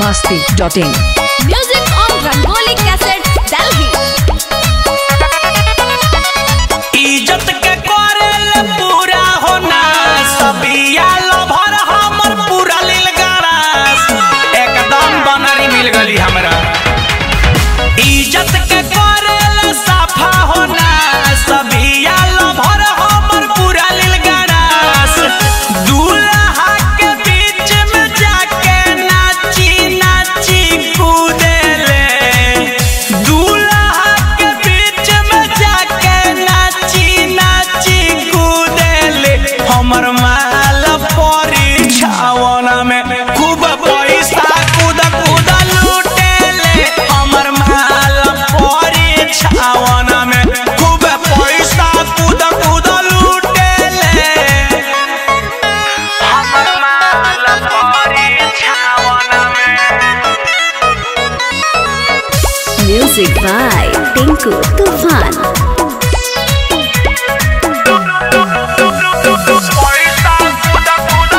masti.in. Music on Rangoli Cassette, Delhi. इज्जत के करेल पूरा होना सबिया लभर हमर पूरा लील गरास एकदम बनरी मिल गली हमरा इज्जत के करेल साफा होना सबिया लभर हमर पूरा लील गरास दूल्हा के बीच में जाके नाची नाची कूदेले दूल्हा के बीच में जाके नाची नाची कूदेले हमर माल परीक्षावन में खूब पैसा कूद कूद लूटेले हमर माल परीक्षावन में खूब पैसा कूद कूद लूटेले हमर माल परीक्षावन में Music by Tinku Tufan. पैसा कूद कूद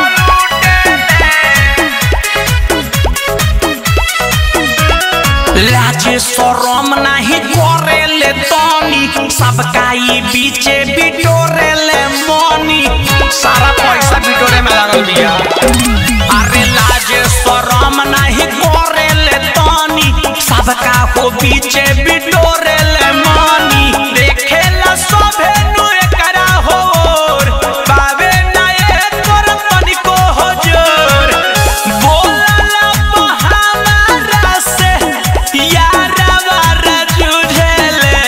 लूटेले लाजे शरम नाही करेले तनी सबका ई बीचे बिटोरेले मनी सारा पैसा बिटोरे में लागल बिया अरे लाजे शरम नाही करेले तनी सबका हो बीचे बिटोरेले मनी देखेला सभे नु एकरा होर बावे ना एकर तनिको हो जोर बोलला हमारा से यारवा रजुझेले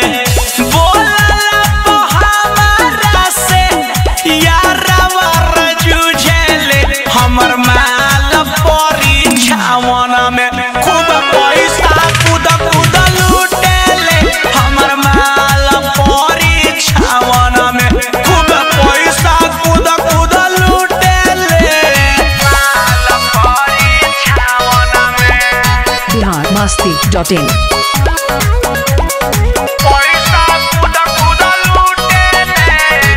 बोलला हमारा से यारवा रजुझेले हमर माल परीक्षावन में खूब पैसा कूद कूद लूटेले हमर माल परीक्षावन में खूब पैसा कूद कूद लूटेले माल परीक्षावन में Bihar masti.in. पैसा कूद कूद लूटेले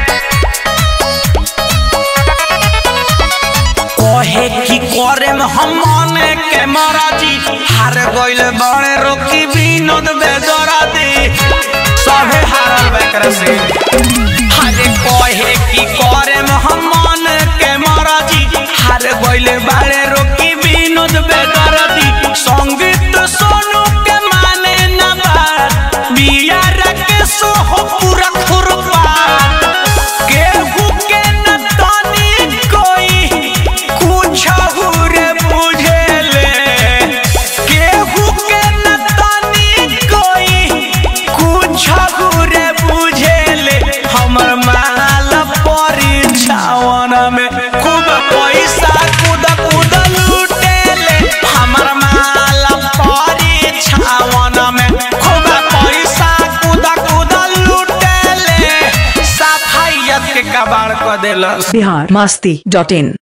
कहे की करे में हम माने के महाराजी हार गइल बड़े रोकी विनोद बेदरादी सभे हारल बेकर से हारे कहे की करे में हम माने के महाराजी हार गइल बड़े रोकी विनोद बेदरादी संगीत सोनू के माने ना बात बिया रखे सो हो पूरा खुरपा केहू के न तानी कोई कुछ रे बुझेले केहू के न तानी कोई कुछ रे बुझेले हमर माल परीक्षावन में खूब पैसा कूद कूद लूटेले हमर माल परीक्षावन में खूब पैसा कूद कूद लूटेले सफाइयत के कबाड़ क देलस Bihar masti.in.